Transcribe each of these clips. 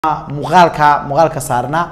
muuqaalka muuqaalka saarna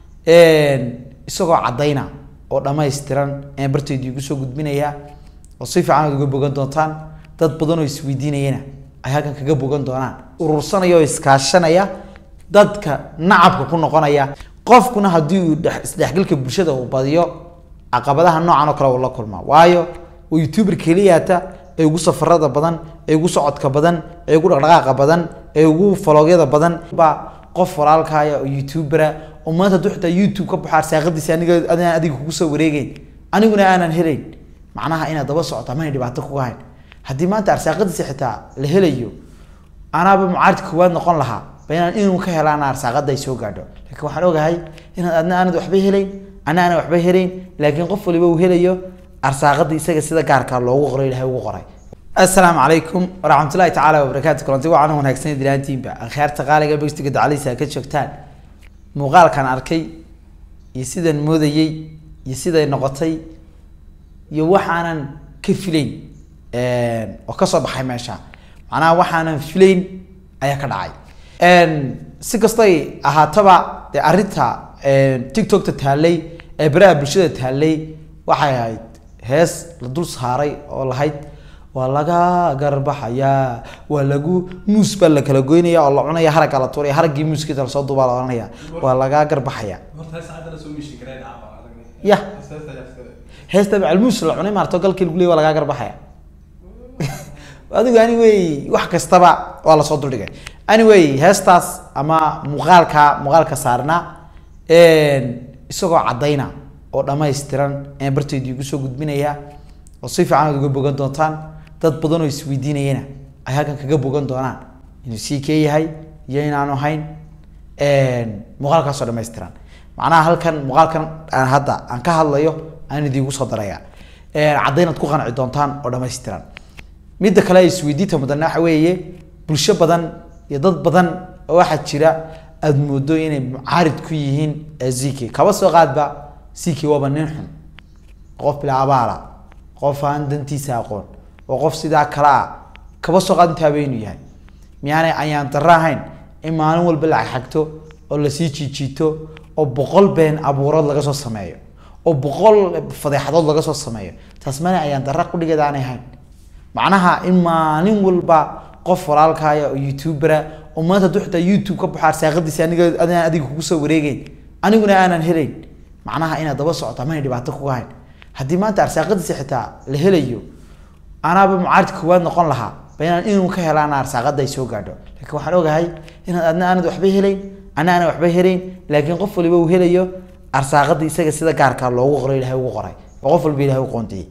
isagoo caddayna oo dhammaystiran ayaan bartayda igu soo gudbinaya oo si fiican aad uga bogan doontaan dad badan oo isweydiinayana ay halkan kaga bogan doonaan urursanaya oo iskaashanaya dadka nacabka ku noqonaya qofkuna haddii uu dhex- isdhexgalka bulshada uu badiyo caqabadaha noocan oo kale uu la kulmaa waayo waa youtuber keliyata ee ugu safarada badan ee ugu socodka badan ee ugu dhaqdhaqaaqa badan ee ugu faloogyada badan baa qof walaalkaaya oo youtubera oo maanta hadduu xitaa youtube ka baxo arsaaqadiisa aniga adaan adiga kugu soo wareegeyn aniguna aanan helayn macnaha inaad daba socoto amana dhibaato kuga hayn haddii maanta arsaaqadiisa xitaa la helayo anaaba mucaarid koowaad noqon lahaa bainaan inuu ka helaan arsaaqada ay soo gaadho laakiin waxaan ogahay inaad adna aanad waxba helayn ana aanan waxba helayn laakiin qof waliba uu helayo arsaaqada isaga sida gaarka loogu qoray ilahay ugu qoray asalaamu calaykum waraxmatullahi tacaala wabarakaatu kulanti wacan wanaagsan dilaantiinba akhyaarta qaaliga begstiga dacaliisa ka joogtaan muuqaalkan arkay iyo sidaan moodayey iyo siday noqotay iyo waxaanan ka filayn oo kasoo baxay meesha macnaha waxaanan filayn ayaa ka dhacay si kastay ahaataba dee arrinta tiktokta taallay ee baraha bulshada taallay waxay ahayd hees la dul saaray oo lahayd waa laga garbaxayaa waa lagu muus baa la kala goynaya oo la cunaya haragga la tuuraya haraggii muuskiisa lasoo duubaa la ohanaya waa laga garbaxaya horta hees hadda la soo mishin kareen caaba adag Yah. heesta heesta heesta macalmuus la cunay maarto galkii lagu leeyay waa lagaa garbaxaya adigu anyway wax kastaba waa lasoo duldhigay anyway heestaas ama muuqaalka muuqaalka saarna isagoo caddayna oo dhammaystiran ayaan bartayda igu soo gudbinaya oo si fiican aad uga bogan doontaan dad badan oo isweydiinayana ay halkan kaga bogan doonaan inuu sii kee yahay iyo inaanu hayn muuqaalkaasoo dhammaystiran macnaha halkan muuqaalkan aan hadda aan ka hadlayo aan idiinku soo daraya caddaynaad ku qanci doontaan oo dhammaystiran midda kale ay isweydiinta mudane waxa weeye bulsho badan iyo dad badan oo waxaa jira aada moodo inay mucaarid ku yihiin zk kaba soo qaadba zk waaba nin xun qof bilaa abaala qof aan dantiisa aqoon oo qof sidaa kale ah kaba soo qaad intaaba inuu yahay miyaanay ayaan darro ahayn in maalin walba la xagto oo lasii jiijiito oo boqol been abuurood laga soo sameeyo oo boqol fadeexadood laga soo sameeyo taas mana ayaan darra kudhigeed aanay ahayn macnaha in maalin walba qof walaalkaaya oo youtubera oo maanta hadduu xitaa youtube ka baxo arsaaqadiisa aniga adaan adiga kugu soo wareegeyn aniguna aanan helayn macnaha inaad daba socoto amana dhibaato kuga hayn haddii maanta arsaaqadiisa xitaa la helayo anaaba mucaarid koowaad noqon lahaa bainaan inuu ka helaan arsaaqada ay soo gaadho laakiin waxaan ogahay inaad adna aanad waxba helayn ana aanan waxba helayn laakiin qof waliba uu helayo arsaaqada isaga sida gaarka loogu qoray ilahay ugu qoray oo qof walba ilahay u qoondiyey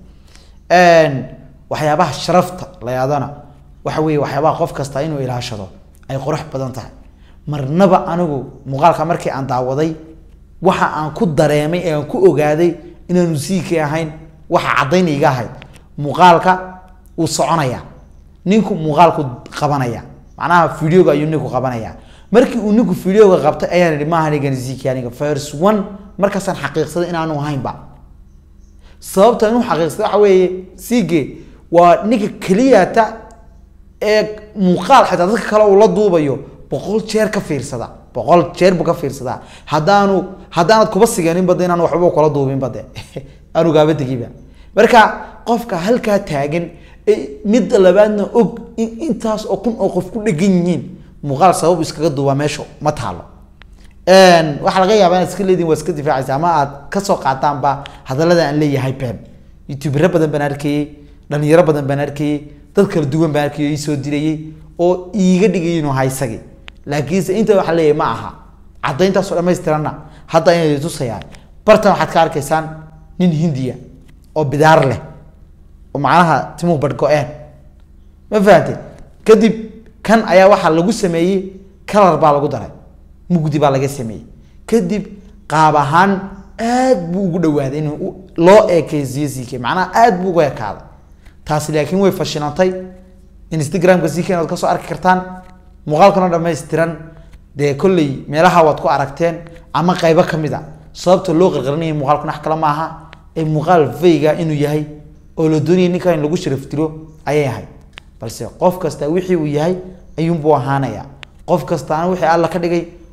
waxyaabaha sharafta la yaadana waxa weeye waxyaabaha qof kasta inuu ilaashado ay qurux badan tahay marnaba anigu muuqaalka markii aan daawaday waxa aan ku dareemay ee aan ku ogaaday inaanu siikay ahayn waxa caddayn iga ahayd muuqaalka wuu soconaya ninku muuqaalku qabanaya macnaha videoga ayuu ninku qabanaya markii uu ninku videoga qabtay ayaan ihi maaha anigan ziki aniga first one markaasaan xaqiiqsaday inaanu ahaynba sababta inuu xaqiiqsaday waxa weeye sige waa ninka keliyata ee muuqaal xitaa dadka kale uu la duubayo boqol jeer ka fiirsada boqol jeer buu ka fiirsadaa haddaanu haddaanad kuba siganinba de inaan waxba kula duubinba de aanu gaaba tegiba marka qofka halkaa taagan ee midda labaadna og in intaas oo kun oo qof ku dhegan yihiin muuqaal sabab iskaga duubaa meesha ma taalo waxaa laga yaabaa inaad iska leedihin waa iska difaacaysa ama aad kasoo qaataanba hadallada aan leeyahay been youtubero badan baan arkayey dhalinyaro badan baan arkayey dad kala duwan baan arkayay oo isoo dirayey oo iiga dhigay inuu ahaa isagii laakiinse inta waxaa leeyahay ma aha caddayntaasoo dhammaystiranna hadda inay tusayaa bartan waxaad ka arkaysaan nin hindiya oo bidaar leh oo macnaha timuhu badh go-een ma fahamtay kadib kan ayaa waxaa lagu sameeyey kalar baa lagu daray mugdi baa laga sameeyey kadib qaab ahaan aad buu ugu dhawaaday in loo eekeysiyo zk macnaha aad buu ugu ekaaday taasi laakiin way fashilantay instagramka zk inaad kasoo arki kartaan muuqaalkana dhammaystiran dee kolley meelaha waad ku aragteen ama qaybo kamid a sababta loo qarqarinaya muuqaalkuna wax kale maaha ee muuqaal vayga inuu yahay oo la doonaya ninka in lagu sharaf diro ayay ahayd balse qof kasta wixii uu yahay ayuunbuu ahaanaya qof kastaana wixii alla ka dhigay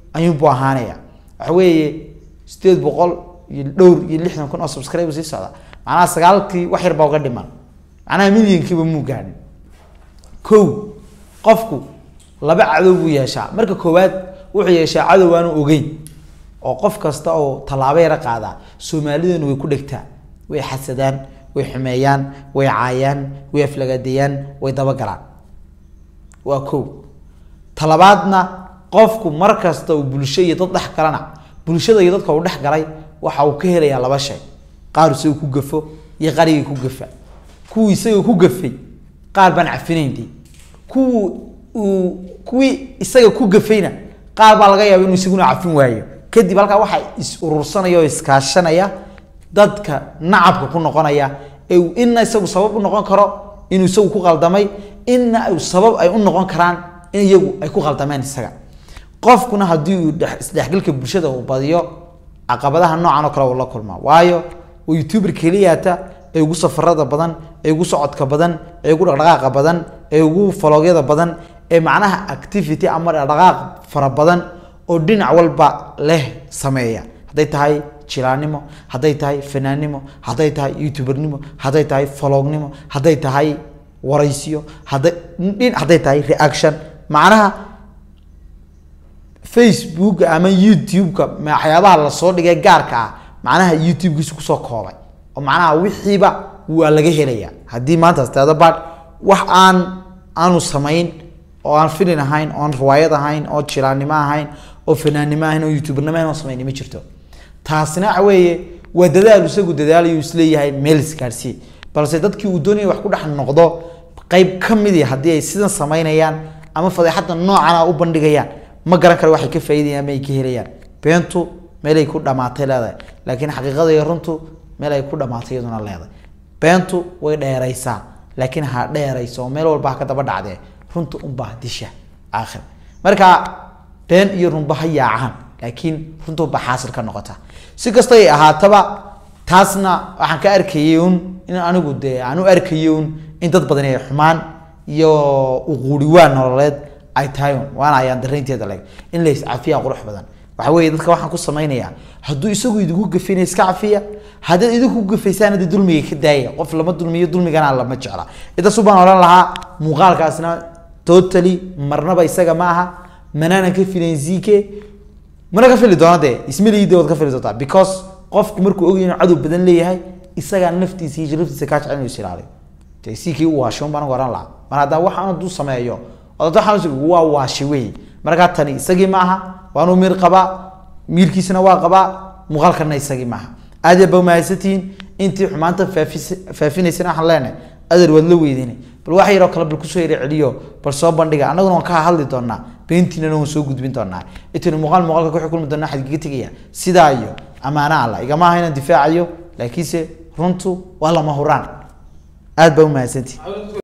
ayuunbuu ahaanaya waxa weeye sideed boqol iyo dhowr iyo lixdan kun oo subscribe sii socda macnaha sagaalkii wax yar baa uga dhiman macnaha milyankiiba muu gaadhin kow qofku laba cadow buu yeeshaa marka koowaad wuxuu yeeshaa cadow aanu ogeyn oo qof kasta oo tallaabo yara qaadaa soomaaliduna way ku dhegtaa way xasadaan way xumeeyaan way caayaan way aflagadeeyaan way dabagalaan waa kow talabaadna qofku mar kasta uu bulsho iyo dad dhex galana bulshada iyo dadka uu dhex galay waxa uu ka helayaa laba shay qaar isaga ku gafo iyo qarigii ku gafa kuwii isaga ku gafay qaar baan cafinaynti kuwu uu kuwii isaga ku gafayna qaar baa laga yaaba inuu isaguna cafin waayo kadib halkaa waxaa is urursanaya oo iskaashanaya dadka nacabka ku noqonaya ee uu ina isagu sabab u noqon karo inuu isagu ku qaldamay ina uu sabab ay u noqon karaan in iyagu ay ku qaldameen isaga qofkuna haddii uu dhex- isdhexgalka bulshada uu badiyo caqabadaha noocan oo kale uu la kulmaa waayo waa youtuber keliyata ee ugu safarada badan ee ugu socodka badan ee ugu dhaqdhaqaaqa badan ee ugu faloogyada badan ee macnaha activity ama dhaqdhaqaaq fara badan oo dhinac walba leh sameeya hadday tahay jilaanimo hadday tahay fanaannimo hadday tahay youtubernimo hadday tahay faloognimo hadday tahay waraysiyo hadday dhin hadday tahay reaction macnaha facebook ama youtube-ka waxyaabaha lasoo dhigay gaarka ah macnaha youtube-kiisa kusoo koobay oo macnaha wixiiba waa laga helaya haddii maanta asteeda bad wax aan aanu samayn oo aan filin ahayn oo aan riwaayad ahayn oo jilaannimo ahayn oo fanaannimo ahayn oo youtubernimo ahayn oo samayn ma jirto taasina waxa weeye waa dadaal isagu dadaalayu isleeyahay meel isgaarsiiye balse dadkii uu doonaya wax ku dhex noqdo qayb ka midi haddii ay sidan samaynayaan ama fadeexadda noocana u bandhigayaan ma garan karo waxay ka faa'iidayaan ama ay ka helayaan beentu meelay ku dhamaatay leedahay laakiin xaqiiqada iyo runtu meel ay ku dhamaatay iyaduna leedahay beentu way dheeraysaa laakiin ha dheerayso oo meel walba ha ka daba dhacdee runta unbaa disha aakhir marka been iyo runba ha yaacaan laakiin runta unbaa xaasil ka noqota si kasta ay ahaataba taasna waxaan ka arkayay un in anigu dee aan u arkayay un in dad badan ay xumaan iyo uquuriwaan nololeed ay tahay un waana ayaan daraynteeda leg in la iscafiya qurux badan waxa weeye dadka waxaan ku samaynayaa hadduu isagu idinku gafina iska cafiya haddaad idinku gafaysaan hadda dulmiga ka daaya qof lama dulmiyo dulmigana lama jecla intaas baan odhan lahaa muuqaalkaasna totally marnaba isaga ma aha manaanan ka filayn zike mana ka fili doona dee ismaliide waad ka fili doontaa because qofku markuu ogyahay inuu cadow badan leeyahay isagaa naftiisa iyo sharaftiisa kaa jecel inuu is ilaaliyo dee sikii u waashay un baan uga oran lahaa mar haddaa waxaan hadduu sameeyo oo dad waxaan is- waa waashi wey markaa tani isagii ma aha waanuu miir qabaa miirkiisana waa qabaa muuqaalkana isagii maaha aad iyo ba mahadsantihiin intii xumaanta faafis faafinaysana waxaan leenahay adeer waad la weydiinay bal wax yaroo kale bal kusoo yara celiyo bal soo bandhiga annaguna waan ka hadli doonaa beentiinana waan soo gudbin doonaa intaynu muuqaal muuqaalka ku xukulmi doonaa waxaad kaga tegaya sidaa iyo amaano alla igama aha inaan difaacayo laakiinse runtu waa lama huraan aad baa u mahadsantihin